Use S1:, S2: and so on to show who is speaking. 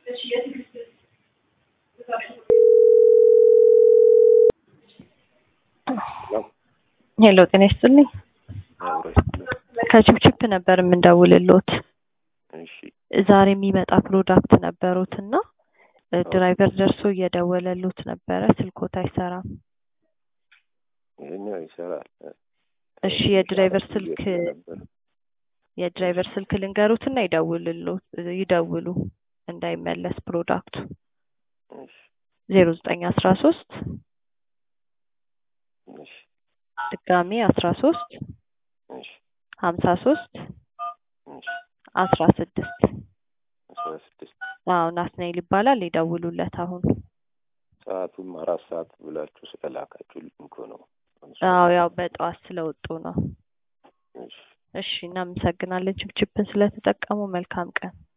S1: ሄሎ ጤና ይስጥልኝ። ከችፕችፕ ነበር የምንደውልሎት።
S2: እሺ
S1: ዛሬ የሚመጣ ፕሮዳክት ነበሩት እና ድራይቨር ደርሶ እየደወለሉት ነበረ፣ ስልኮት አይሰራም።
S2: ይሄኛው ይሰራል።
S1: እሺ የድራይቨር ስልክ የድራይቨር ስልክ ልንገሩትና ይደውልሎት ይደውሉ እንዳይመለስ ፕሮዳክቱ
S2: እሺ
S1: ዜሮ ዘጠኝ አስራ ሶስት
S2: እሺ
S1: ድጋሜ አስራ ሶስት
S2: እሺ
S1: ሀምሳ ሶስት
S2: እሺ
S1: አስራ ስድስት
S2: አስራ ስድስት
S1: አዎ ናትናኤል ይባላል። ይደውሉለት አሁን።
S2: ሰዓቱም አራት ሰዓት ብላችሁ ስለላካችሁልኝ እኮ ነው።
S1: አዎ ያው በጠዋት ስለወጡ ነው።
S2: እሺ
S1: እሺ እናመሰግናለን ችፕችፕን ስለተጠቀሙ። መልካም ቀን